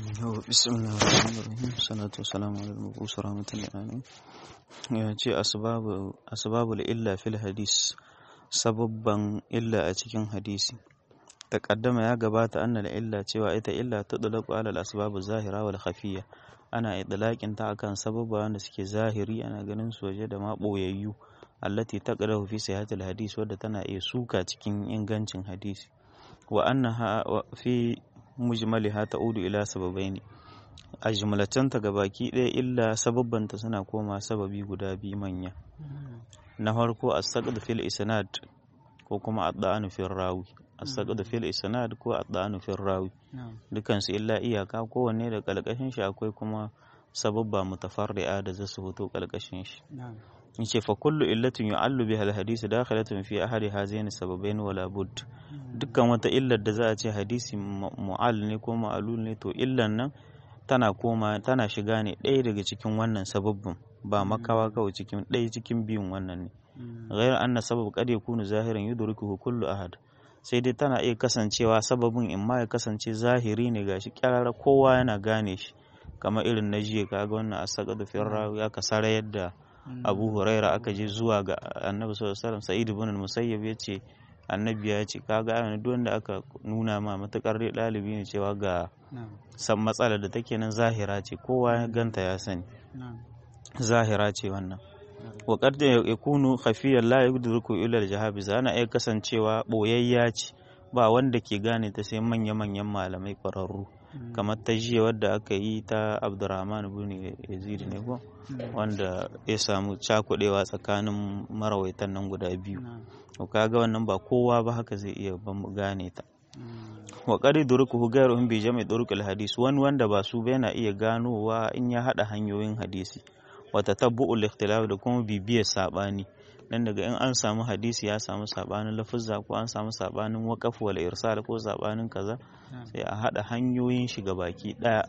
بسم الله الرحمن الرحيم صلاة والسلام على المبعوث رحمة للعالمين ya ce asbabul illa fil hadis sababban illa a cikin hadisi taqaddama ya gabata annal illa cewa ita illa tudlaqu ala al asbab zahira wal khafiyya ana idlaqin ta akan sababa wanda suke zahiri ana ganin su waje da ma boyayyu allati taqdahu fi sihhatil hadis wadda tana iya suka cikin ingancin hadisi wa annaha fi mujmaliha ta'udu ila sababaini a jumlatanta ga baki ɗaya illa sababbanta suna koma sababi guda biyu manya na farko as-saqd fil isnad ko kuma ad-da'anu fil rawi as-saqd fil isnad ko ad-da'anu fil rawi dukan su illa iyaka kowanne da kalkashin shi akwai kuma sababba mutafarri'a da zasu fito kalkashin shi yace fa kullu illatin yu'allu biha al-hadith dakhilatun fi ahadi hazaini sababain wala bud dukkan wata illar da za a ce hadisi mu'al ne ko ma'alul ne to illan nan tana koma tana shiga ne ɗaya daga cikin wannan sababbin ba makawa kawai cikin ɗaya cikin biyun wannan ne ghayr anna sabab qad yakunu zahiran yudrikuhu kullu ahad sai dai tana iya kasancewa sababin in ma ya kasance zahiri ne gashi kyarara kowa yana gane shi kamar irin na jiya kaga wannan asaqadu fi rawi aka sara yadda Abu Huraira aka je zuwa ga Annabi sallallahu alaihi wasallam Sa'id ibn al-Musayyib yace Annabi ya ce kaga ayyana duk wanda aka nuna ma matakar dai ɗalibi ne cewa ga san matsalar da take nan zahira ce kowa ya ganta ya sani zahira ce wannan wa qad yakunu khafiyan la yudriku illa al-jahabiz ana iya kasancewa boyayya ce ba wanda ke gane ta sai manya manyan malamai kwararru kamar ta jiya wadda aka yi ta Abdurrahman ibn Yazid ne ko wanda ya samu cakudewa tsakanin marawaitan nan guda biyu to kaga wannan ba kowa ba haka zai iya gane ta wa qad durkuhu ghayruhum bi jami' durqil hadis wani wanda ba su ba yana iya ganowa in ya hada hanyoyin hadisi wa tatabbu'ul ikhtilaf da kuma bibiyar sabani dan daga in an samu hadisi ya samu sabanin lafuzza ko an samu sabanin waqaf wal irsal ko sabanin kaza sai a hada hanyoyin shi ga baki daya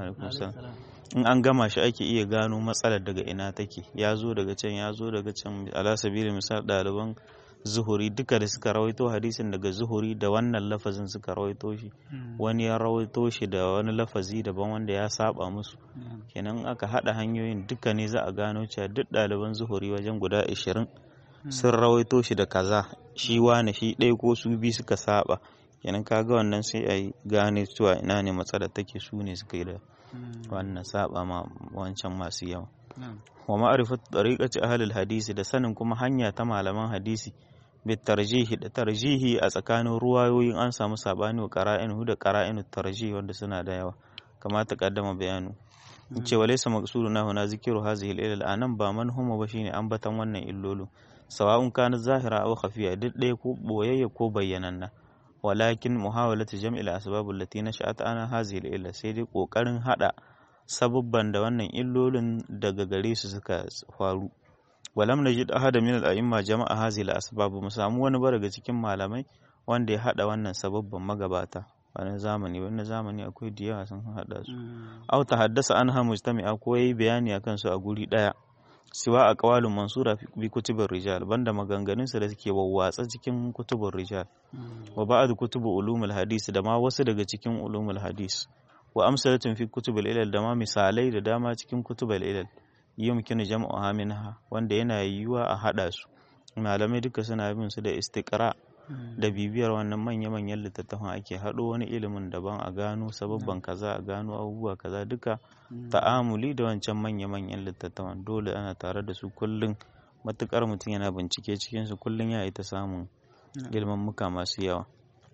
in an gama shi ake iya gano matsalar daga ina take ya zo daga can ya zo daga can ala sabili misal ɗaliban zuhuri duka da suka rawaito hadisin daga zuhuri da wannan lafazin suka rawaito shi wani ya rawaito shi da wani lafazi daban wanda ya saba musu kenan aka hada hanyoyin duka ne za a gano cewa duk ɗaliban zuhuri wajen guda ashirin sun rawaito shi da kaza shi wane shi ɗaya ko su bi suka saba kenan kaga wannan sai a yi gane cewa ina ne matsalar take su ne suka yi da wannan saba ma wancan masu yawa wa ma'rifatu tariqati ahli hadisi da sanin kuma hanya ta malaman hadisi bi tarjihi da tarjihi a tsakanin ruwayoyin an samu sabani wa qara'inu da qara'inu tarjihi wanda suna da yawa kama ta kaddama bayanu ce wa laysa maqsuduna huna zikru hadhihi al-ilal anan ba manhuma ba shine ambatan wannan illolu sawa'un kana zahira aw khafiya duk ɗaya ko boyayya ko bayyananna walakin muhawalatu jam'il asbab allati nasha'at ana hadhihi al-ilal sai dai kokarin hada sabubban da wannan illolin daga gare su suka faru walam najid ahada min al-a'imma jama'a hadhihi al-asbab mu samu wani ba daga cikin malamai wanda ya hada wannan sababban magabata wani zamani wani zamani akwai da yawa sun hada su aw ta haddasa anha mujtami'a ko yayi bayani akan su a guri daya siwa a qawalun mansura bi kutubur rijal banda maganganun su da suke wawwatsa cikin kutubur rijal wa ba'd kutubu ulumul hadis da ma wasu daga cikin ulumul hadis wa amsalatun fi kutubul ilal da ma misalai da dama cikin kutubul ilal yumkinu jam'uha minha wanda yana yiwuwa a hada su malamai duka suna bin su da istiqra da bibiyar wannan manya-manyan littattafan ake haɗo wani ilimin daban a gano sababban kaza a gano abubuwa kaza duka ta'amuli da wancan manya-manyan littattafan dole ana tare da su kullum matukar mutum yana bincike cikin su kullum ya yi ta samun ilimin muka masu yawa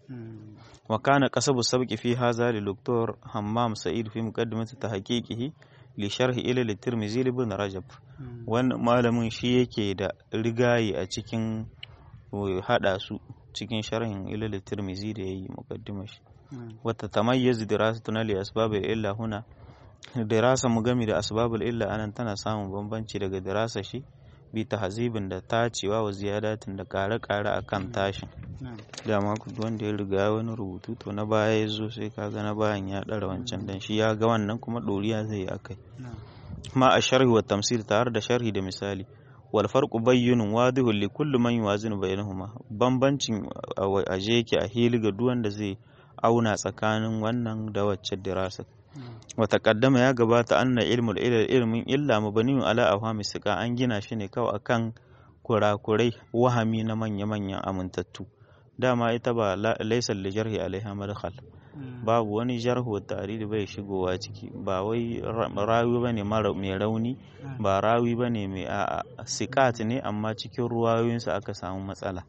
wa kana qasabu sabqi fi hadha li doktor hammam sa'id fi muqaddimati tahqiqihi li sharhi ila tirmizi ibn rajab wannan malamin shi yake da rigayi a cikin hada su cikin sharhin ilal tirmizi da yayi muqaddimar shi wata tamayyazu dirasatuna li asbabil illa huna dirasa mu gami da asbabul illa anan tana samun bambanci daga dirasa shi bi tahzibin da tacewa wa ziyadatin da kare-kare akan tashin dama wanda ya riga wani rubutu to na baya ya zo sai kaga na bayan ya ɗara wancan dan shi ya ga wannan kuma ɗoriya zai yi akai ma a sharhi wa tamsil tare da sharhi da misali wal farqu bayyinun wadihun li kulli man yuwazinu bainahuma bambancin aje yake a hili ga duk wanda zai auna tsakanin wannan da wacce dirasa wa taqaddama ya gabata anna ilmul ilal ilmin illa mabniun ala awhami siqa an gina shi ne kawai akan kurakurai wahami na manya-manyan amintattu dama ita ba laisa li jarhi alaiha madkhal babu wani jarhu tarihi bai shigowa ciki ba wai rawi bane mara mai rauni ba rawi bane mai a'a siqat ne amma cikin ruwayoyinsa aka samu matsala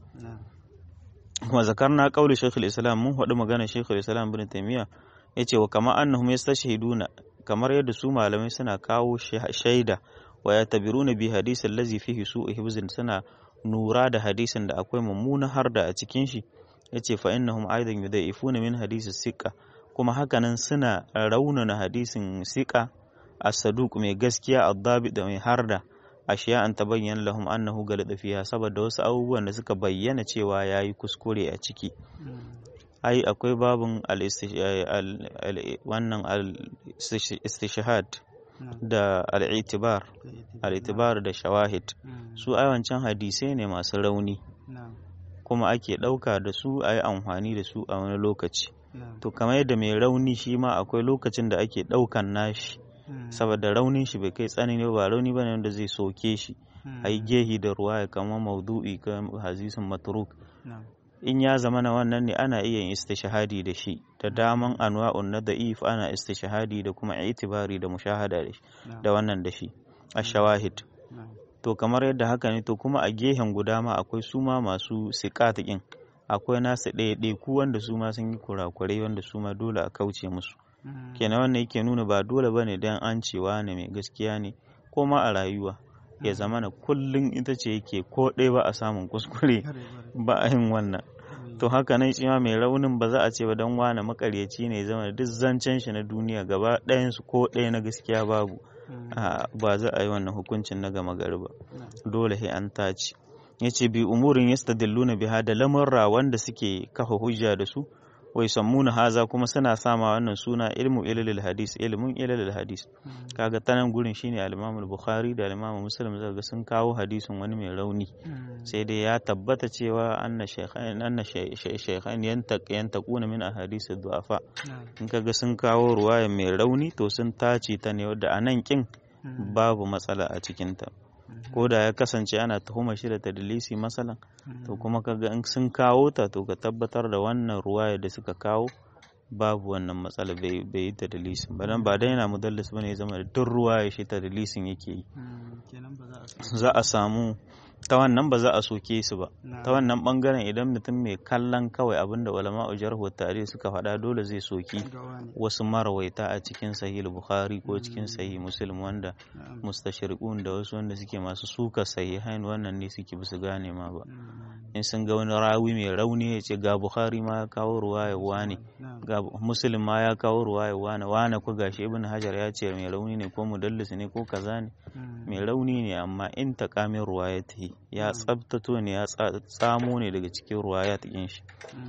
kuma zakarna qauli shaykhul islam mun faɗi magana shaykhul islam ibn taymiya yace wa kama annahum yastashhiduna kamar yadda su malamai suna kawo shaida wa yatabiruna bi hadisi allazi fihi su'u hibzin suna nura da hadisin da akwai mummuna harda a cikin shi yace fa innahum aidan yudhaifuna min hadisi siqa kuma hakanan suna raunana hadisin siqa as-saduq mai gaskiya ad-dabi da mai harda ashiya an tabayyana lahum annahu galada fiha saboda wasu abubuwan da suka bayyana cewa yayi kuskure a ciki ai akwai babun wannan al-istishhad da al-i'tibar al-i'tibar da shawahid su ai wancan hadisai ne masu rauni kuma ake ɗauka da su a yi amfani da su a wani lokaci to kamar yadda mai rauni shi ma akwai lokacin da ake ɗaukan nashi saboda raunin shi bai kai tsanani ba rauni bane wanda zai soke shi a yi gehi da ruwa ya kama maudu'i kan hadisin matruk in ya zama na wannan ne ana iya yin istishahadi da shi da daman anwa'un na da'if ana istishahadi da kuma itibari da mushahada da shi da wannan da shi a shawahid to kamar yadda haka ne to kuma a gehen guda ma akwai su ma masu siƙatiƙin akwai nasu ɗaya ku wanda su ma sun yi kurakurai wanda su ma dole a kauce musu kenan wannan yake nuna ba dole bane dan an cewa ne mai gaskiya ne ko ma a rayuwa ya zama na kullum ita ce yake ko ɗaya ba a samun kuskure ba a yin wannan to haka nan shi ma mai raunin ba za a ce ba dan wane makaryaci ne zama duk zancen shi na duniya gaba ɗayansu ko ɗaya na gaskiya babu ba za a yi wannan hukuncin na gama gari ba dole sai an tace ya ce bi umurin yastadilluna biha da lamurra wanda suke kafa hujja da su wai sammuna haza kuma suna sama wannan suna ilmu ilalil hadis ilmun ilalil hadis kaga tanan gurin shine al-Imam bukhari da al-Imam Muslim zaka sun kawo hadisin wani mai rauni sai dai ya tabbata cewa anna shaykhain anna shaykhain yantaquna min ahadith du'afa in kaga sun kawo ruwaya mai rauni to sun tace ta ne wadda anan kin babu matsala a cikin ta ko da ya kasance ana tuhuma shi da tadlisi masalan to kuma kaga in sun kawo ta to ka tabbatar da wannan ruwaya da suka kawo babu wannan matsala bai yi tadlisin ba dan ba dai yana mudallis bane ya zama da duk ruwaya shi tadlisin yake yi za a samu ta wannan ba za a soke su ba ta wannan bangaren idan mutum mai kallon kawai abinda ulama jarhu tare suka faɗa dole zai soki wasu marawaita a cikin sahih bukhari ko cikin sahih muslim wanda mustashriqun da wasu wanda suke masu suka sahihain wannan ne suke bisu gane ma ba in sun ga wani rawi mai rauni ya ce ga bukhari ma ya kawo ruwaya wane ga muslim ma ya kawo ruwaya wane wane ko gashi ibn hajar ya ce mai rauni ne ko mudallis ne ko kaza ne mai rauni ne amma in taqamin ruwaya ta yi ya tsabtato ne ya tsamo ne daga cikin ruwaya ta shi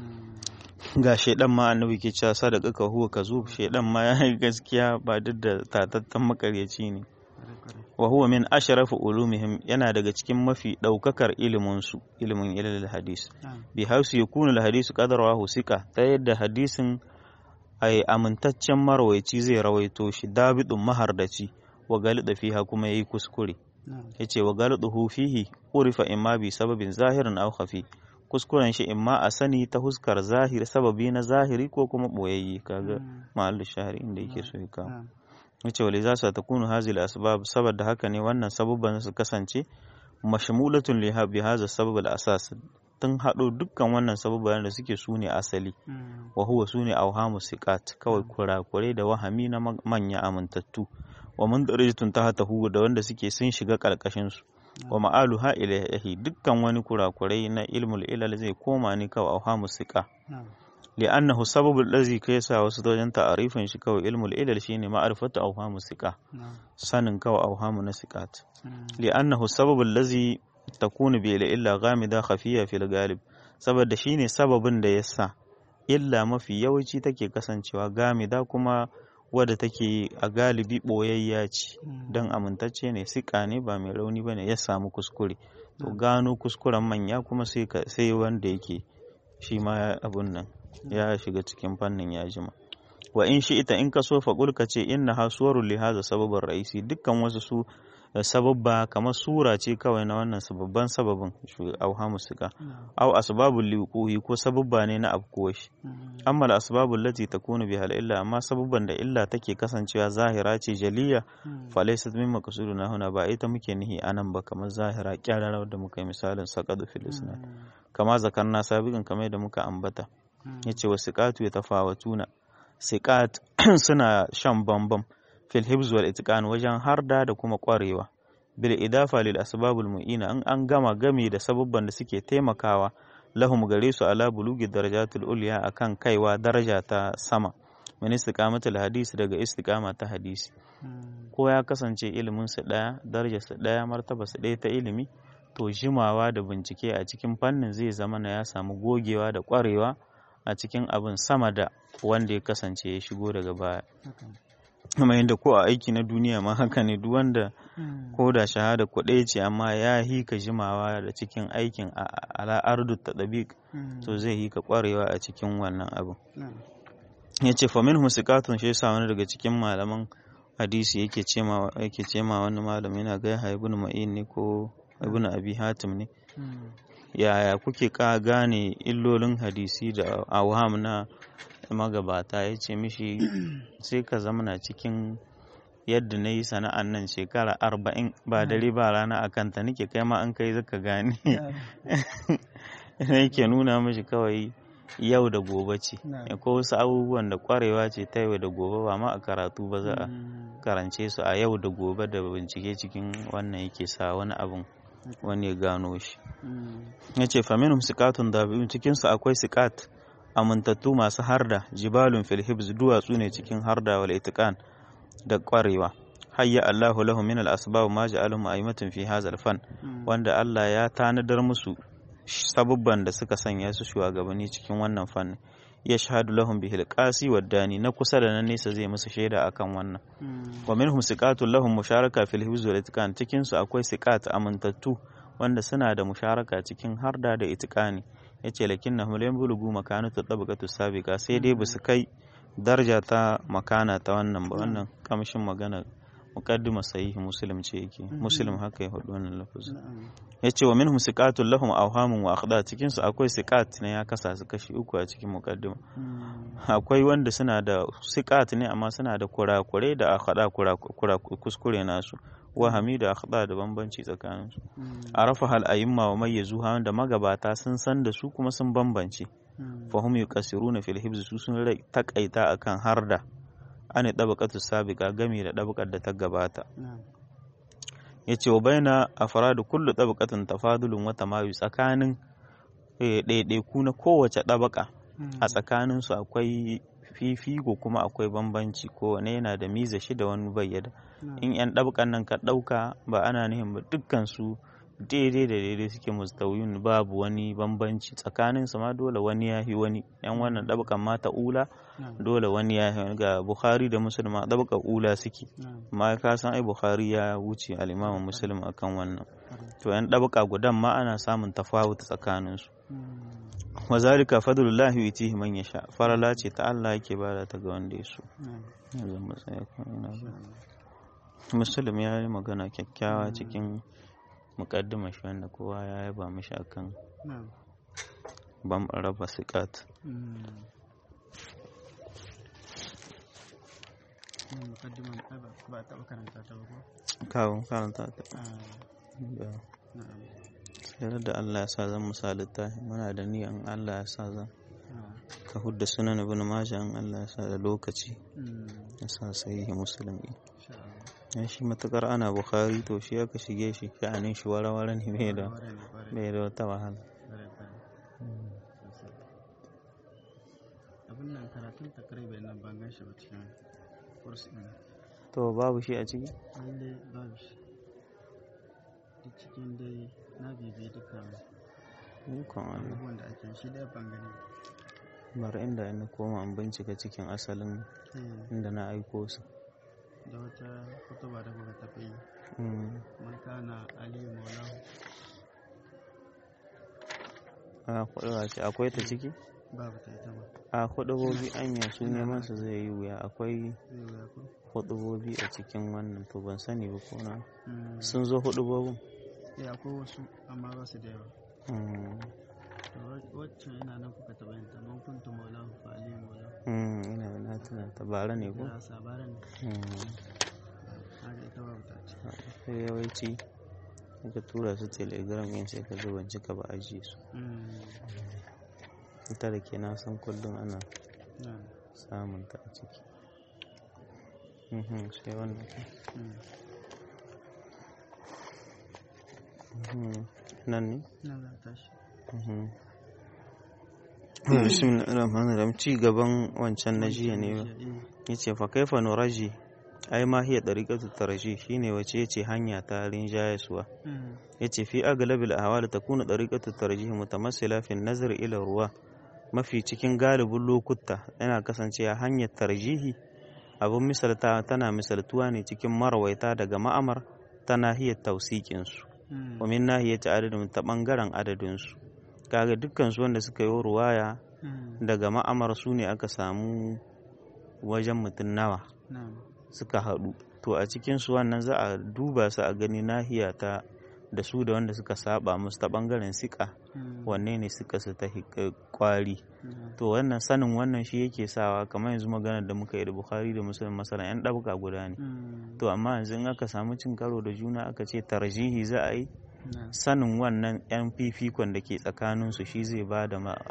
ga shaidan ma annabi ke cewa sadaka ka huwa ka zo shaidan ma ya yi gaskiya ba duk da tatattan makaryaci ne wa huwa min ashrafu ulumihim yana daga cikin mafi daukakar ilimin su ilimin ilal hadis bi hausu yakunu al hadisu qadrahu sika ta yadda hadisin ai amintaccen marwaici zai rawaito shi dabidun mahardaci wa galida fiha kuma yayi kuskure yace wa galiduhu fihi urifa imma bi sababin zahirin aw khafi kuskuren shi imma a sani ta huskar zahiri sababi na zahiri ko kuma boyayye kaga mahallu shahri inda yake so ya kawo yace wali za su ta kunu hazil asbab saboda haka ne wannan sababban su kasance mashmulatun li bi hadha sabab al asas tun haɗo dukkan wannan sababban da suke su ne asali wa huwa su ne auhamu siqat kawai kurakurai da wahami na manya amintattu wa mun darajatun tahtahu da wanda suke sun shiga karkashin su wa ma'alu ha ilahi dukkan wani kurakurai na ilmul ilal zai koma ne kawai auhamu siqa li'annahu sababul ladzi kai sa wasu wajen ta'arifin shi kawai ilmul ilal shine ma'rifatu auhamu siqa sanin kawai auhamu na siqat li'annahu sababul ladzi takunu bi illa ghamida khafiya fil galib saboda shine sababin da yasa illa mafi yawanci take kasancewa gamida kuma wadda take a galibi ɓoyayya ce don amintacce ne siƙa ne ba mai rauni ba ne ya samu kuskure to gano kuskuren manya kuma sai wanda yake shi ma abun nan ya shiga cikin fannin ya jima wa in shi ita in ka so faƙul ka ce inna ha suwarun li hadha sababin ra'isi dukkan wasu su sababba kamar sura ce kawai na wannan sababban sababin auhamu suka au asbabul liquhi ko sababba ne na afkuwa shi amma al asbabul lati takunu biha al illa amma sababban da illa take kasancewa zahira ce jaliya fa laysat min maqsuduna huna ba ita muke nihi anan ba kamar zahira kyararwa da muka yi misalin saqadu fil isnad kama zakarna sabiqan kamar da muka ambata yace wasiqatu yatafawatuna siqat suna shan bambam fil hibz wal itqan wajen harda da kuma kwarewa bil idafa lil asbabul mu'ina an an gama game da sababban da suke taimakawa lahum gare su ala bulugi darajatul ulya akan kaiwa daraja ta sama min istiqamatul hadisi daga istiqama ta hadisi ko ya kasance ilimin su daya darajar su daya martaba su daya ta ilimi to jimawa da bincike a cikin fannin zai zama na ya samu gogewa da kwarewa a cikin abin sama da wanda ya kasance ya shigo daga baya kuma yadda ko a aiki na duniya ma haka ne duk wanda ko da shahada kuɗai ce amma ya hika jimawa da cikin aikin ala ardu ta to zai hika kwarewa a cikin wannan abin ya ce famin husikatun shi yasa wani daga cikin malaman hadisi yake cema yake cema wani malam yana ga ibn ma'in ne ko ibn abi hatim ne yaya kuke ka gane illolin hadisi da awham na magabata ya ce mishi sai ka zamana cikin yadda na yi sana'an nan shekara arba'in ba dare ba rana a kanta nake kai ma an kai zaka gane yake nuna mishi kawai yau da gobe ce ko wasu abubuwan da kwarewa ce ta yau da gobe ba ma a karatu ba za a karance su a yau da gobe da bincike cikin wannan yake sa wani abun wani ya gano shi ya ce faminum sikatun da cikinsu akwai sikat amintattu masu harda jibalun fil hibz duwatsu ne cikin harda wal itiqan da kwarewa hayya Allahu lahu min al asbab ma ja'alahum a'imatun fi hadha al fan wanda Allah ya tanadar musu sabubban da suka sanya su shugabanni cikin wannan fanni ya shahadu lahum bihil qasi wad dani na kusa da na nesa zai musu shaida akan wannan wa minhum siqatul lahum musharaka fil hibz wal itiqan cikin su akwai siqat amintattu wanda suna da musharaka cikin harda da itiqani yace lakinnahum lam bulugu makanatu tabaqatu sabiqa sai dai basu kai daraja ta makana ta wannan ba wannan kamshin magana muqaddima sahihi muslim ce yake muslim haka ya hudu wannan lafazin yace wa minhum siqatul lahum awhamun wa akhda cikin su akwai siqat ne ya kasa su kashi uku a cikin muqaddima akwai wanda suna da siqat ne amma suna da kurakure da akhda kuskure nasu wahami da akhda da bambanci tsakanin su arafa hal ayyuma wa mayyazuha wanda magabata sun san da su kuma sun bambance fahum yuqasiruna fil hibz su sun takaita akan harda ane ɗabaƙatu sabiƙa gami da ɗabaƙar da ta gabata ya ce wa baina a faradu kullu ɗabaƙatun tafadulun wata mayu tsakanin ɗaiɗaiku na kowace ɗabaƙa a tsakaninsu akwai fifiko kuma akwai bambanci kowane yana da miza shi da wani bayyada in 'yan ɗabaƙan nan ka ɗauka ba ana nihin ba dukkan su daidai da daidai suke mustawiyun babu wani bambanci tsakanin su ma dole wani ya yi wani yan wannan ɗabakan mata ula dole wani ya yi ga bukhari da muslim a ɗabakan ula suke ma ka san ai bukhari ya wuce al'imamin muslim akan wannan to yan ɗabaka gudan ma ana samun tafawut tsakanin su wa zalika fadlullahi yutihi man yasha farala ce ta Allah yake bada ta ga wanda ya so muslim ya yi magana kyakkyawa cikin mukaddima shi wanda kowa ya yaba mishi akan ban raba sikat kawo karanta ta sai da Allah ya sa zan misali ta muna da niyan Allah ya sa zan ka hudda sunan ibn majah in Allah ya sa da lokaci ya sa sahihi musulmi ya shi matukar ana bukhari to shi aka shige shi sha'anin shi wara-wara ne mai da mai da wata wahala abin nan karatun takribai nan ban gan shi ba cikin kurs ɗin to babu shi a ciki lalle babu shi duk cikin dai na bibi duka ikon Allah abubuwan da ake shi dai ban gani bari inda ina koma in bincika cikin asalin inda na aiko su da wata kutuba da kuka tafi yi Mm. man kana aliyu maulahu a kuɗa ce akwai ta ciki babu ta ita ma a hudubobi anya su neman su zai yi wuya akwai zai wuya ko hudubobi a cikin wannan to ban sani ba ko na Mm. sun zo hudubobin eh akwai wasu amma ba su da yawa Mm, to wa- waccan ina nan kuka taɓa yin ta man kuntu maulahu fa ali maulahu mm, ina na tuna ta bara ne ko da sabaran Mm, haka ita babu ta ce sai yawanci ka tura su telegram yin sai ka ga ban cika ba ajiye su Mm. ita da ke na san kullum ana na samun ta a ciki Mhm, sai wannan Mm. Mhm, nan ne na za ta shi Bismillahirrahmanirrahim ci gaban wancan na jiya ne ba yace fa kaifa nuraji ai ma hiya dariqatu tarji shine wace yace hanya ta rinjayaswa yace fi aglabil ahwal takunu dariqatu tarjih mutamassila fi nazar ila ruwa mafi cikin galibin lokuta yana kasancewa hanyar tarjihi abin misalta tana misaltuwa ne cikin marawaita daga ma'amar ta nahiyar tausikin su wa min nahiyati adadin ta bangaren adadin su kaga dukkan su wanda suka yi ruwaya daga ma'amar su ne aka samu wajen mutum nawa na suka haɗu to a cikinsu wannan za a duba su a gani nahiya ta da su da wanda suka saba musu ta ɓangaren siƙa wanne ne suka su ta hi- kwari to wannan sanin wannan shi yake sawa kamar yanzu maganar da muka yi da bukhari da musulun masana yan ɗabka guda ne to amma yanzu in aka samu cin karo da juna aka ce tarjihi za a yi sanin wannan yan fifikon da ke tsakaninsu shi zai ba da ma-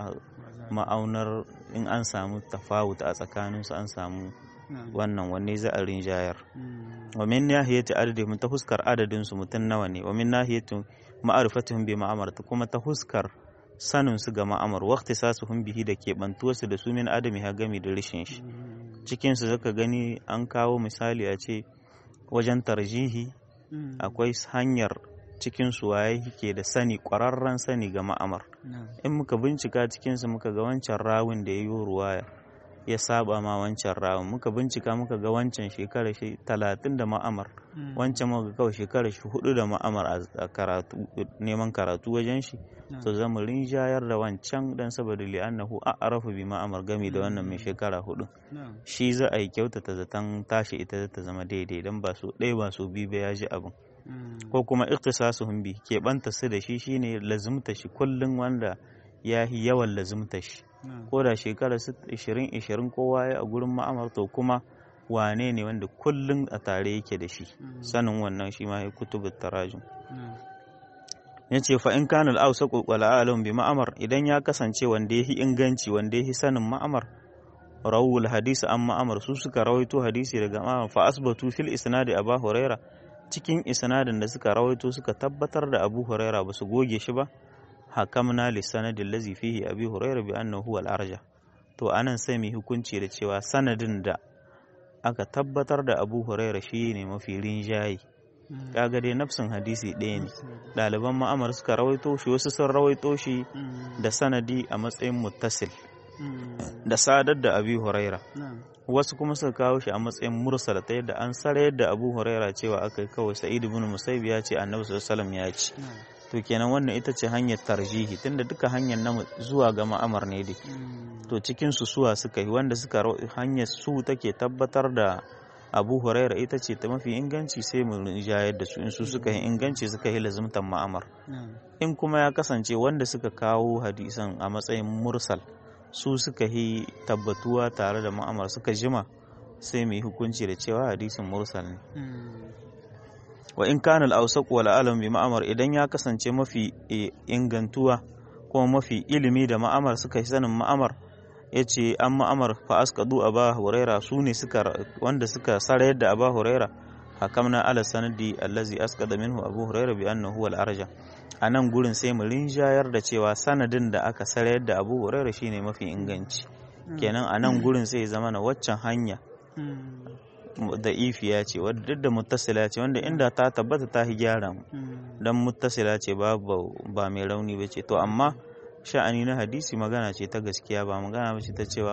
ma'aunar in an samu tafawut a tsakaninsu an samu wannan wanne za a rinjayar wa min nahiyati adadihim ta huskar adadin su mutum nawa ne wa min nahiyati ma'rifatihim bi ma'amar ta kuma ta huskar sanin su ga ma'amar wa ikhtisasuhum bihi da ke bantuwa su da su min adami ha gami da rishin shi cikin su zaka gani an kawo misali a ce wajen tarjihi akwai hanyar cikin su waye ke da sani ƙwararren sani ga ma'amar in muka bincika cikin su muka ga wancan rawun da ya yi ruwaya ya saba ma wancan rawun muka bincika muka ga wancan shekara shi talatin da ma'amar wancan muka ga kawai shekara shi hudu da ma'amar a- a karatu neman karatu wajen shi to zamu rinjayar da wancan dan saboda li'annahu a'rafu bi ma'amar gami da wannan mai shekara hudu shi za a yi kyautata zaton tashi ita ta zama daidai dan ba so ɗaya ba so biyu ba ya ji abin ko kuma ikhtisasuhum bi keɓanta su da shi shine lazumta shi kullum wanda ya yi yawan lazumta shi ko da shekara 20-20 kowa ya a gurin ma'amar to kuma wane ne wanda kullum a tare yake da shi sanin wannan shi ma ya kutubu tarajum ya ce fa in kana al'ausa wala alam bi ma'amar idan ya kasance wanda ya yi inganci wanda ya yi sanin ma'amar rawul hadisi an ma'amar su suka rawaito hadisi daga ma'amar fa asbatu fil isnadi aba huraira cikin isnadin da suka rawaito suka tabbatar da abu huraira ba su goge shi ba hakamna li sanadin lazi fihi abi huraira bi annahu huwa al-arja to anan sai mu hukunci da cewa sanadin da aka tabbatar da abu huraira shi ne mafi rinjaye kaga dai nafsin hadisi ɗaya ne ɗaliban ma'amar suka rawaito shi wasu sun rawaito shi da sanadi a matsayin muttasil da sadar da abi huraira wasu kuma suka kawo shi a matsayin mursala ta yadda an sarayar da abu huraira cewa aka yi kawai sa'id ibn musaib ya ce annabi sallallahu ya ce to kenan wannan ita ce hanyar tarjihi tunda duka hanyar na zuwa ga ma'amar ne dai to cikin su suwa suka yi wanda suka hanyar su take tabbatar da abu huraira ita ce ta mafi inganci sai mu jayar da su in su suka yi inganci suka yi lazumtan ma'amar in kuma ya kasance wanda suka kawo hadisan a matsayin mursal su suka yi tabbatuwa tare da ma'amar suka jima sai mu yi hukunci da cewa hadisin mursal ne wa in kana al-awsaq wal alam bi ma'amar idan ya kasance mafi ingantuwa kuma mafi ilimi da ma'amar suka yi sanin ma'amar yace an ma'amar fa asqadu aba huraira su ne suka wanda suka sarayar da aba huraira hakamna ala sanadi allazi asqada minhu abu huraira bi annahu al arja a nan gurin sai mu rinjayar da cewa sanadin da aka sarayar da abu huraira shine mafi inganci kenan a nan gurin sai zama na waccan hanya da ifiya ce wadda duk da muttasila ce wanda inda ta tabbata ta yi gyara mu dan muttasila ce ba ba mai rauni ba ce to amma sha'ani na hadisi magana ce ta gaskiya ba magana ba ce ta cewa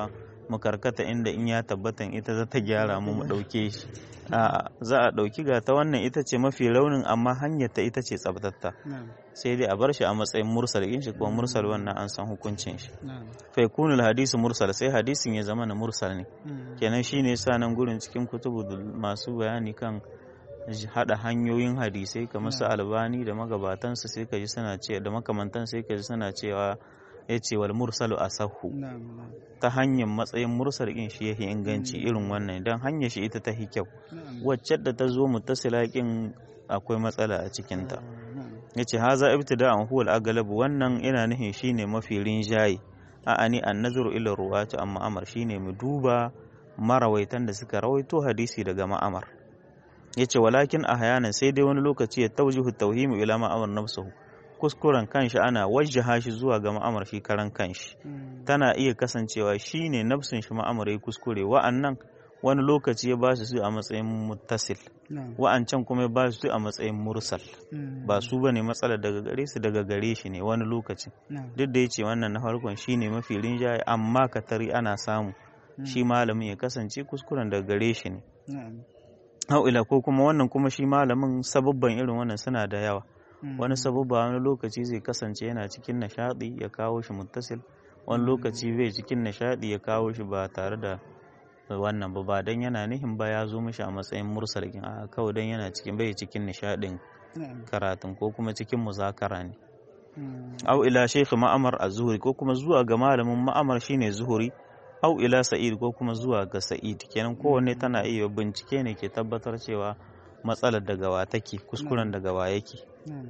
mu karkata inda in ya tabbatan ita za ta gyara mu mu ɗauke shi a za a ɗauki ga ta wannan ita ce mafi raunin amma hanyar ta ita ce tsabtatta na'am sai dai a bar shi a matsayin mursal in shi kuma mursal wannan an san hukuncin shi na'am fa yakunul hadisu mursal sai hadisin ya zama na mursal ne Mm. kenan shine sa nan gurin cikin kutubu masu bayani kan j- hada hanyoyin hadisai kamar su albani da magabatansu sai ka ji suna ce da makamantan sai ka ji suna cewa ya ce wal mursalu asahu na'am na'am ta hanyar matsayin mursal din shi yake inganci irin wannan dan hanyar shi ita ta hi kyau na'am wacce da ta zo mutasila kin akwai matsala a cikin ta na'am yace haza ibtida'an huwa al-aghlab wannan ina nufin shine mafi rinjaye a'ani an-nazaru ila ruwati amma amar shine mu duba marawaitan da suka rawaito hadisi daga ma'amar yace walakin ahyanan sai dai wani lokaci ya tawjihu tawhimu ila ma'amar nafsuhu kuskuren kanshi ana wajjaha shi zuwa ga ma'amar shi karan kanshi Mm. tana iya kasancewa shine nafsin shi ma'amar ya kuskure wa'annan wani lokaci ya ba su a matsayin muttasil na'am wa'ancan kuma ya ba su a matsayin mursal Mm. ba su bane matsalar daga gare su daga gare shi ne wani lokaci na'am duk da yace wannan na farkon shine mafi rinjaye amma katari ana samu shi malamin ya kasance kuskuren daga gare shi ne na'am au ila ko kuma wannan kuma shi malamin sababban irin wannan suna da yawa Mm. wani sababba wani lokaci zai kasance yana cikin nishadi ya kawo shi muttasil wani lokaci bai cikin nishadi ya kawo shi ba tare da wannan ba ba dan yana nihin ba ya zo mishi a matsayin mursalin a kawai dan yana cikin bai cikin nishadin na'am karatun ko kuma cikin muzakara ne Mm. au ila shaykh ma'amar az-zuhri ko kuma zuwa ga malamin ma'amar shine zuhuri au ila sa'id ko kuma zuwa ga sa'id kenan kowanne tana iya bincike ne ke tabbatar cewa matsalar daga wa take kuskuren daga wa yake na'am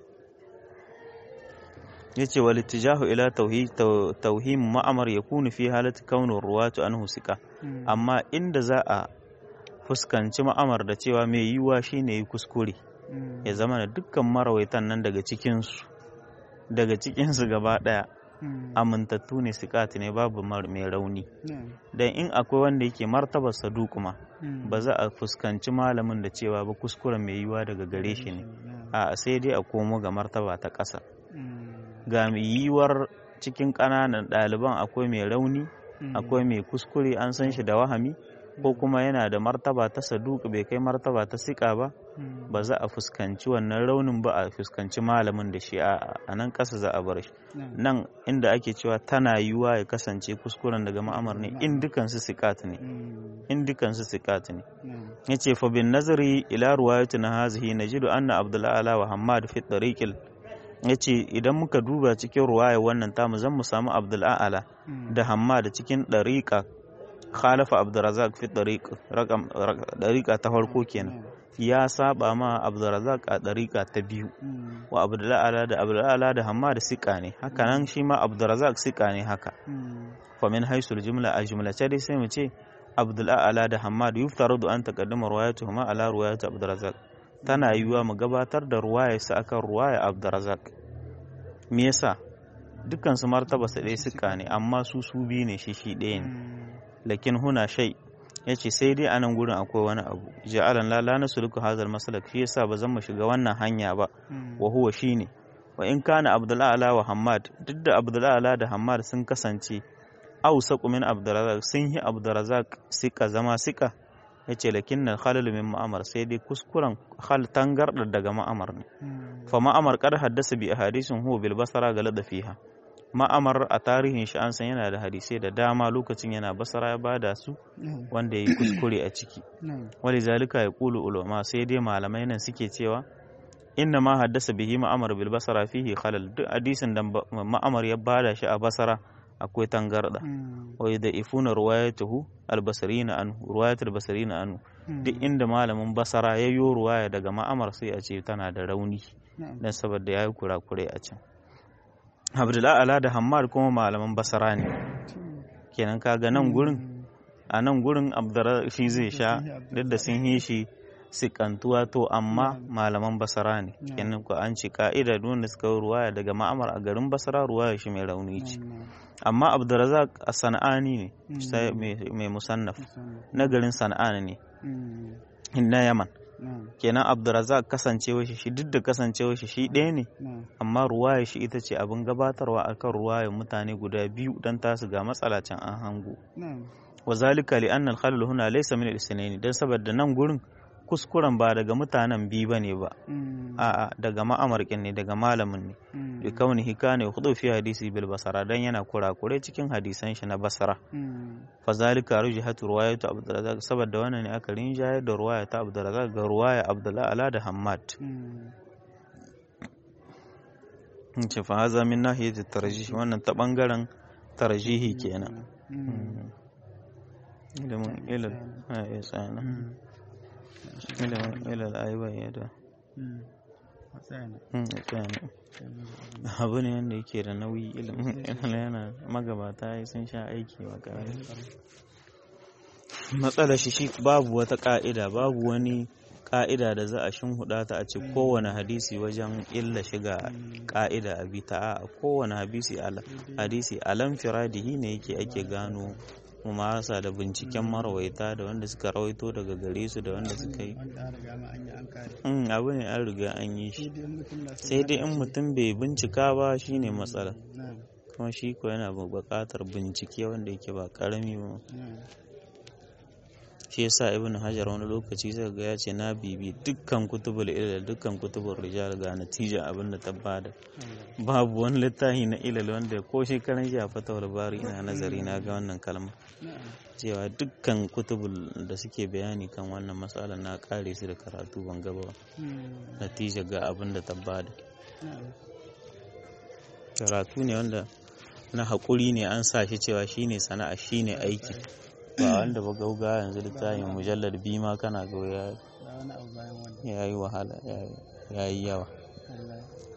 yace wal ittijahu ila tauhid tauhim ma'amar yakunu fi halati kaunur ruwatu anhu sika Mm. amma inda za a fuskanci ma'amar da cewa mai yiwuwa shine yi kuskure Mm. ya zama da dukkan marawaitan nan daga cikinsu daga cikinsu gaba daya Mm. amintattu ne sikati ne babu mar- mai rauni na'am dan in akwai wanda yake martabar saduku ma Mm. ba za a fuskanci malamin da cewa ba kuskuren mai yiwuwa daga gare shi ne na'am a sai dai a komo ga martaba ta ƙasa Mm. ga mai yiwuwar cikin ƙananan ɗaliban akwai mai rauni Mm. akwai mai kuskure an san shi da wahami ko kuma yana da martaba ta saduku bai kai martaba ta siƙa ba Mm. ba za a fuskanci wannan raunin ba a fuskanci malamin da shi a a nan ƙasa za a bar shi na'am nan inda ake cewa tana yiwuwa ya kasance kuskuren daga ma'amar ne in dukansu sikat ne Mm. in dukansu sikat ne na'am yace fa bin nazari ila ruwayatina hazihi najidu anna abdul ala wa hammad fi tariqil yace idan muka duba cikin ruwaya wannan tamu zan mu samu abdul ala Mm. da hammad cikin dariqa khalafa abdurrazzaq fi tariq raqam dariqa ta farko kenan ya saba ma abdurrazzaq a dariqa ta biyu Mm. wa abdul ala da abdul ala da hammad sika ne haka nan shi ma abdurrazzaq sika ne haka Mm. fa min haisul jumla a jumlace dai sai mu ce abdul a'la da hammad yuftaradu an taqaddama ruwayatuhuma ala ruwayat abdurrazzaq tana yiwuwa mu gabatar da ruwaya su akan ruwaya abdurrazzaq me yasa dukkan su martaba su ɗaya suka ne amma su su biyu ne shi shi ɗaya ne Mm. lakin huna shay yace sai dai anan gurin akwai wani abu ja'alan la la nasluku hadal maslak shi yasa ba zan mu shiga wannan hanya ba Mm. wa huwa shine wa in kana abdul a'la wa hammad duk da abdul a'la da hammad sun kasance awsaqu min abdurrazzaq sun yi abdurrazzaq sika zama sika yace lakinna khalal min ma'amar sai dai kuskuren hal tangarda daga ma'amar ne Mm. fa ma'amar kad haddasa bi ahadisin huwa bil basara galada fiha ma'amar a tarihin shi an san yana da hadisai da dama lokacin yana basara ya bada su na'am wanda yayi kuskure a ciki na'am wali zalika ya kulu ulama sai dai malamai nan suke cewa inna ma haddasa bihi ma'amar bil basara fihi khalal duk hadisin da ba- ma'amar ya bada shi a basara akwai tangarda Mm. wa yadifuna ruwayatuhu al basarina anhu ruwayatul basarina anhu duk inda malamin basara ya yo ruwaya daga ma'amar sai a ce tana da rauni na'am dan saboda yayi kurakure a can Abdullahi ala da Hammad kuma malaman basara ne kenan kaga nan gurin Mm. a nan gurin abdara shi zai sha duk da sun yi shi sikantuwa to amma malaman basara ne Na'am. kenan ko an ci ka'ida duk wanda suka yi ruwaya daga ma'amar a garin basara ruwaya shi mai rauni ce Na'am, na'am. amma abdurazak a sana'ani ne Mm. sai mai mai musannaf Musamman. na garin sana'ani ne Mm. na yaman Na'am. kenan abdurazak kasancewa shi shi duk da kasancewa shi shi ɗaya ne na'am amma ruwaya shi ita ce abin gabatarwa akan ruwayar mutane guda biyu dan tasu ga matsala can an hango na'am wa zalika li anna al-khalal huna laysa min al-isnayn dan saboda nan gurin kuskuren ba daga mutanen biyu bane ba mm, a'a daga ma'amarkin ne daga malamin ne mm, bi kaunihi kana yakhudhu fi hadisi bil basara dan yana kurakure cikin hadisan shi na basara mm, fa zalika rujihatu riwayatu abdurrazzaq saboda wannan ne aka rinjayar da ruwaya ta abdurrazzaq ga ruwaya abdullah ala da hammad mm, ce fa haza min nahiyati tarjih wannan ta bangaren tarjihi kenan mm, ilimin ilal a ya tsana mm, ilimin ilal ayyuban yadda mm. A tsaya ne. ya tsana Sai mu zo. abu ne wanda yake da nauyi ilimin ilal yana magabata ya sun sha aiki ba ƙarami matsalar shi shi babu wata ka'ida babu wani ka'ida da za a shinhuda ta a ce kowane hadisi wajen illa shiga ka'ida a bi ta a kowane hadisi ala hadisi alam firadihi ne yake ake gano mumasa da binciken marawaita da wanda suka rawaito daga gare su da wanda suka yi Wanda an riga ma an yi an kare. Mm, abu ne an riga an yi shi Sai dai in mutum na son sai dai in haɗa mutum bai bincika ba shine matsala shi. Na'am, kuma shi ko yana buƙatar bincike wanda yake ba ƙarami ba na'am. shi yasa ibn hajar wani lokaci zai ga ya ce na bibi dukkan kutubul ilal dukkan kutubul rijal ga natija abin da ta bada Allah. babu wani littafi na ilal wanda ko shekaran jiya fatawar bari ina nazari na ga wannan kalma Na'am. cewa dukkan kutubul da suke bayani kan wannan matsalar na kare su da karatu ban gaba ba Mm, natija ga abin da ta bada na'am. karatu ne wanda na haƙuri ne an sa shi cewa shine sana'a shine aiki ba wanda ba gauga yanzu littafin mujallar biyu ma kana ga ya Ba wani abu bayan wannan. ya yi wahala ya yi yawa Allah.